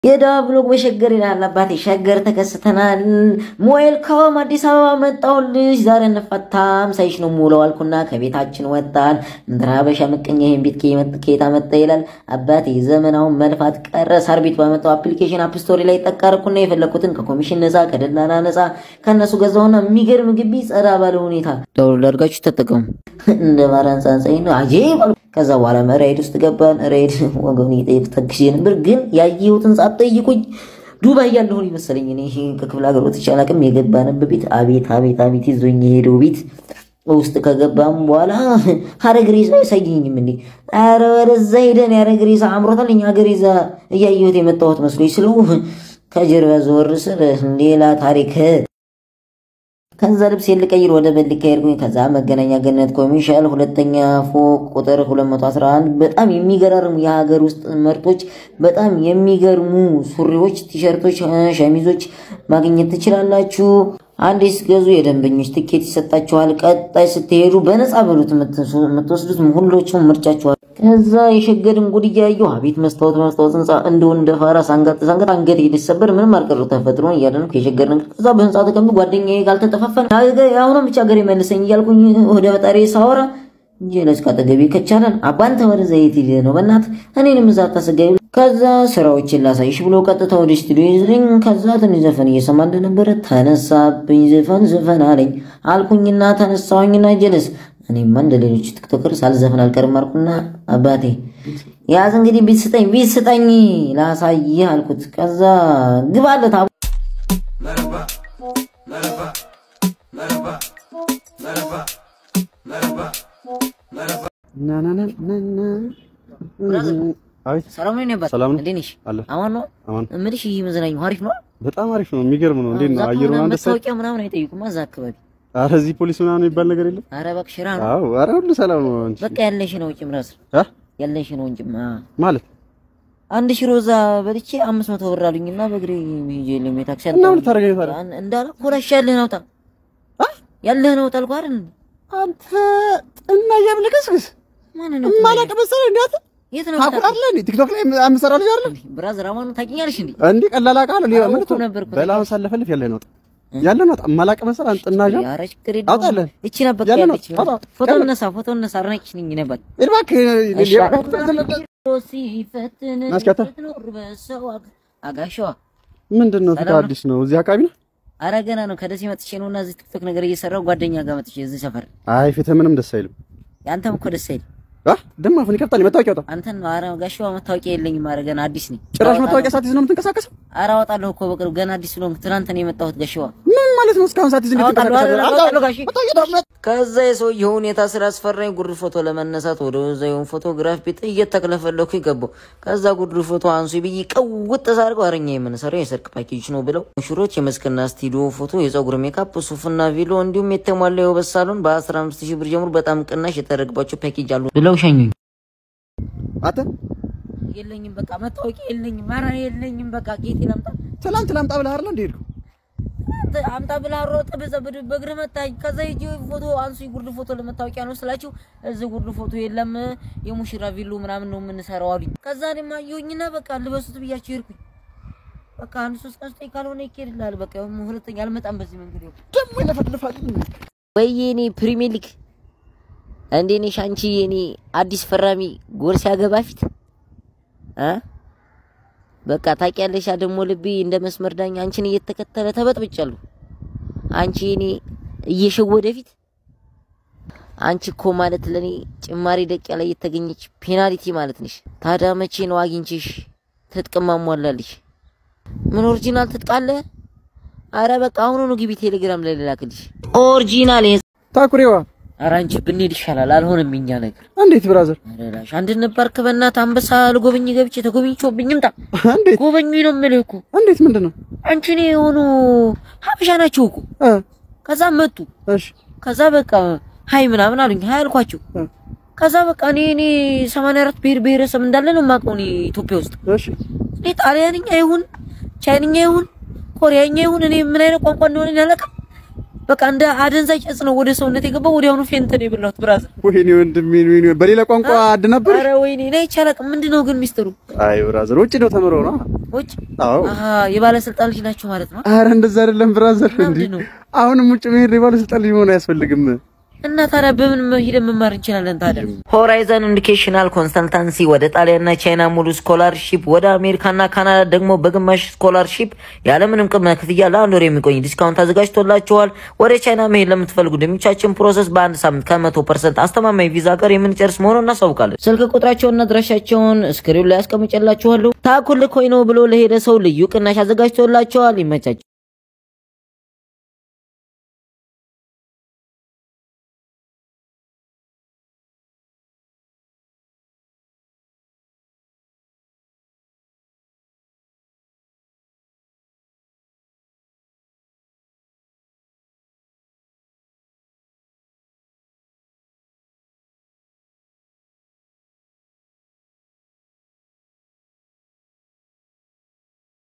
የደዋ ብሎግ በሸገር ይላል አባቴ። ሸገር ተከስተናል። ዌልካም አዲስ አበባ መጣሁልሽ። ዛሬ እንፈታም ሳይሽ ነው የምውለው አልኩና ከቤታችን ወጣን። እንትና ሀበሻ ምቀኛ ይሄን ቤት ከየት አመጣ ይላል አባቴ። ዘመናውን መልፋት ቀረ። ሳር ቤት ባመጣው አፕሊኬሽን አፕ ስቶሪ ላይ ጠቃርኩና የፈለኩትን ከኮሚሽን ነፃ ከደላላ ነፃ ከእነሱ ገዛሁና የሚገርም ግቢ ጸዳ ባለ ሁኔታ ዳውንሎድ አድርጋችሁ ተጠቀሙ። እንደ ማራን ጻንጻይ ነው አጄብ ከዛ በኋላ ራይድ ውስጥ ገባን። ራይድ ወገን ይጠይቅ ተክሽ ነበር፣ ግን ያየሁትን ሳትጠይቁኝ ዱባይ ያለሁን ይመስለኝ። እኔ ይሄ ከክፍለ ሀገር ወጥቼ አላውቅም። የገባንበት ቤት አቤት አቤት አቤት ይዞኝ የሄደው ቤት ውስጥ ከገባም በኋላ ሀረግ ሬሳ አይሳየኝም እንዴ! ኧረ ወደዛ ሄደን ያረግ ሬሳ አምሮታል። እኛ ሀገር ሬሳ እያየሁት የመጣሁት መስሎኝ ስለው ከጀርባ ዘወር ስል ሌላ ታሪክ ከዛ ልብስ ልቀይር ወደ በልካ ሄድኩኝ። ከዛ መገናኛ ገነት ኮሚሻል ሁለተኛ ፎቅ ቁጥር 211 በጣም የሚገራርሙ የሀገር ውስጥ ምርቶች፣ በጣም የሚገርሙ ሱሪዎች፣ ቲሸርቶች፣ ሸሚዞች ማግኘት ትችላላችሁ። አንዴ ስትገዙ የደንበኞች ትኬት ይሰጣችኋል። ቀጣይ ስትሄዱ በነፃ በሉት የምትወስዱት ሁሎችም ምርጫችኋል። ከዛ የሸገርን ጉድ እያየሁ አቤት መስታወት መስታወት ህንፃ እንደው እንደ ፋራ ሳንጋጥ ሳንጋጥ አንገት ሊሰበር ምንም አልቀረው ተፈጥሮን እያደነኩ የሸገርን ከዛ በህንፃ ተቀምጦ ጓደኛዬ ካልተጠፋፈን አሁንም ብቻ ሀገር የመልሰኝ እያልኩኝ ወደ ፈጣሪ ሳወራ ጀለስ ካጠገቤ ከቻለን አባንተ ወደ ዘይት ሂድ ነው በእናት እኔንም እዛ አታሰጋዩ። ከዛ ስራዎችን ላሳይሽ ብሎ ቀጥታ ወደ ስቱዲዮ ይዝልኝ። ከዛ ትንሽ ዘፈን እየሰማ እንደነበረ ተነሳብኝ። ዘፈን ዘፈን አለኝ አልኩኝና ተነሳሁኝና ጀለስ እኔማ እንደ ሌሎች ቲክቶከር ሳልዘፍን አልቀርም አልኩና አባቴ ያዝ እንግዲህ ቢት ስጠኝ ቢት ስጠኝ ላሳይህ አልኩት። ከዛ ግባለት ሰላም ነው ነበር። ሰላም ነው። እንዴት ነሽ? አለ አማን ነው አማን እምልሽ። ይህ መዝናኛው አሪፍ ነው። በጣም አሪፍ ነው። የሚገርም ነው። እንዴት ነው አየሩ? አንድ ሰው መታወቂያ ምናምን አይጠይቁም እዛ አካባቢ። ኧረ እዚህ ፖሊስ ምናምን የሚባል ነገር የለም። ኧረ እባክሽ ራ ነው አዎ፣ ኧረ ሁሉ ሰላም ነው። አንቺ በቃ ያለሽ ነው እንጂ ምራስ አ ያለሽ ነው እንጂ ማለት አንድ ሽሮ እዛ በልቼ አምስት መቶ ብር አሉኝና በእግሬ ሄጄ የለም የታክሲ እና ምን ታደርገኝ ታዲያ? እንዳለ ኮላሽ ያለህ ነው ታ ያለህ ነው ታልኩ አይደል? አንተ እና ያብልከስክስ ማን ነው ማላቀ መሰለህ እንዴት የት ነው ታውቃለህ? እንዴ ቲክቶክ ላይ የምሰራ ልጅ አይደል ብራዘር አማኑ ታውቂኛለሽ እንዴ? እንዴ? ቀላል አውቃለሁ። ሌላ ምን እኮ ነበርኩ። በላውን ሳለፈልፍ ያለ ነው ያለ ነው ማላቀ መሰለህ አንተ እና ጋ ኧረ ችግር የለውም። አውጣለህ። እቺ ነበር ያለ ነው። ያለች አውጣ። ፎቶ ያለ ነው። እነሳ ፎቶ እነሳ አድናቂሽ ነኝ ነበር እባክህ ሲፈትን ናስካታ። ስትኖር በሰው አግ- አጋሸዋ ምንድን ነው ሰላም ነው። አዲስ ነው እዚህ አካባቢ ነው? አረ ገና ነው። ከደሴ መጥቼ ነውና እዚህ ቲክቶክ ነገር እየሰራው ጓደኛ ጋር መጥቼ እዚህ ሰፈር አይ ፊትህ ምንም ደስ አይልም። ያንተም እኮ ደስ አይልም። አ ደማ አፉን ይከፍታል። መታወቂያ አውጣ። አንተን ነው። አረ ጋሸዋ መታወቂያ የለኝም። አረ ገና አዲስ ነኝ። ጭራሽ መታወቂያ ሳትይዝ ነው የምትንቀሳቀሰው? አረ አወጣለሁ እኮ በቅርብ ገና አዲስ ስለሆንኩ ትናንት ነው የመጣሁት ጋሸዋ። ምን ማለት ነው? እስካሁን ሳትይዝ ነው አወጣለሁ፣ የምትንቀሳቀሰው? አወጣለሁ ጋሼ። መታወቂያ አውጣ። ከዛ የሰውየው ሁኔታ ስላስፈራኝ ጉድ ፎቶ ለመነሳት ወደ ወዛዩን ፎቶግራፍ ቤት እየተክለፈለኩ ይገባው። ከዛ ጉድ ፎቶ አንሱ ብዬ ቀውጥ ሳርገው አረኛ የምንሰራው የሰርግ ፓኬጅ ነው ብለው ሙሽሮች የመስክና ስቱዲዮ ፎቶ፣ የፀጉር ሜካፕ፣ ሱፍና ቪሎ እንዲሁም የተሟላ የውበት ሳሎን በ15 ሺህ ብር ጀምሮ በጣም ቅናሽ የተደረገባቸው ፓኬጅ አሉ ብለው ሸኙኝ። አንተ የለኝም በቃ መታወቂያ የለኝም። ኧረ የለኝም በቃ ጌጤ ላምጣ ትላንት ላምጣ ብለህ አይደል እንደ ሄድኩ? አንተ አምጣ ብላ ሮጥ በዘብድ በእግር መታኝ። ከዛ ሂጅ ፎቶ አንሱ ጉርድ ፎቶ ለመታወቂያ ነው ስላችሁ እዚህ ጉርድ ፎቶ የለም የሙሽራ ቪሎ ምናምን ነው የምንሰራው አሉኝ። ከዛ እኔማ አየሁኝና በቃ ልበሱት ብያቸው ሄድኩኝ። በቃ አንድ ሶስት ቀን ስጠኝ ካልሆነ ይኬድልሃል። በቃ ሁለተኛ አልመጣም በዚህ መንገድ ይኸው ደግሞ ይለፈልፋል። ወይ እኔ ፕሪሚየር ሊግ እንዴ ነሽ አንቺ የኔ አዲስ ፈራሚ ጎል ሲያገባ ፊት እ በቃ ታውቂያለሽ ደግሞ ልቤ እንደ መስመር ዳኛ አንቺን እየተከተለ ተበጥብጫለሁ። አንቺ የኔ እየሸወደ ፊት አንቺ እኮ ማለት ለኔ ጭማሪ ደቂቃ ላይ የተገኘች ፔናልቲ ማለት ነሽ። ታዲያ መቼ ነው አግኝቼሽ ትጥቅ ማሟላልሽ? ምን ኦሪጂናል ትጥቅ አለ? አረ በቃ አሁኑኑ ግቢ ቴሌግራም ላይ ልላክልሽ ኦሪጂናል ታኩሬዋ ኧረ አንቺ ብንሄድ ይሻላል። አልሆነም የኛ ነገር። እንዴት ብራዘር? ኧረ ላሽ አንድነት ፓርክ በእናትህ አንበሳ ልጎበኝ ገብቼ ተጎብኝቼብኝ እምጣ። እንዴት ጎበኙኝ ነው የምልህ እኮ እንዴት ምንድን ነው? አንቺ እኔ የሆኑ ሀበሻ ናቸው እኮ። እ ከዛ መጡ። እሺ ከዛ በቃ ሀይ ምናምን አሉኝ። ሀይ አልኳቸው። እ ከዛ በቃ እኔ እኔ 84 ብሔር ብሔረሰብ እንዳለ ነው የማውቀው እኔ ኢትዮጵያ ውስጥ። እሺ እኔ ጣሊያንኛ ይሁን ቻይንኛ ይሁን ኮሪያኛ ይሁን እኔ ምን አይነት ቋንቋ እንደሆነ አላውቅም። በቃ እንደ አደንዛዥ እጽ ነው ወደ ሰውነት የገባው። ወዲያውኑ ፌንት ነው የበላሁት ብራዘር። ወይኔ ወንድሜ ወይኔ በሌላ ቋንቋ አድ ነበር ኧረ ወይኔ እኔ ይቻላል። ምንድን ነው ግን ሚስጥሩ? አይ ብራዘር ውጭ ነው ተምረው ነው ውጭ አዎ አሀ የባለስልጣን ልጅ ናቸው ማለት ነው። አረ እንደዛ አይደለም ብራዘር እንዴ ምንድን ነው? አሁንም ውጭ መሄድ የባለስልጣን ልጅ መሆን አያስፈልግም እና ታዲያ በምን ሂደን መማር እንችላለን? ታዲያ ሆራይዘን ኤዱኬሽናል ኮንሰልታንሲ ወደ ጣሊያንና ቻይና ሙሉ ስኮላርሺፕ፣ ወደ አሜሪካና ካናዳ ደግሞ በግማሽ ስኮላርሺፕ ያለምንም ቅድመ ክፍያ ለአንድ ወር የሚቆይ ዲስካውንት አዘጋጅቶላችኋል። ወደ ቻይና መሄድ ለምትፈልጉ ደሚቻችን ፕሮሰስ በአንድ ሳምንት ከመቶ ፐርሰንት አስተማማኝ ቪዛ ጋር የምንጨርስ መሆኑን እናሳውቃለን። ስልክ ቁጥራቸውንና አድራሻቸውን ስክሪን ላይ አስቀምጬላችኋለሁ። ታኩል ኮይኖ ብሎ ለሄደ ሰው ልዩ ቅናሽ አዘጋጅቶላቸዋል። ይመቻቸው።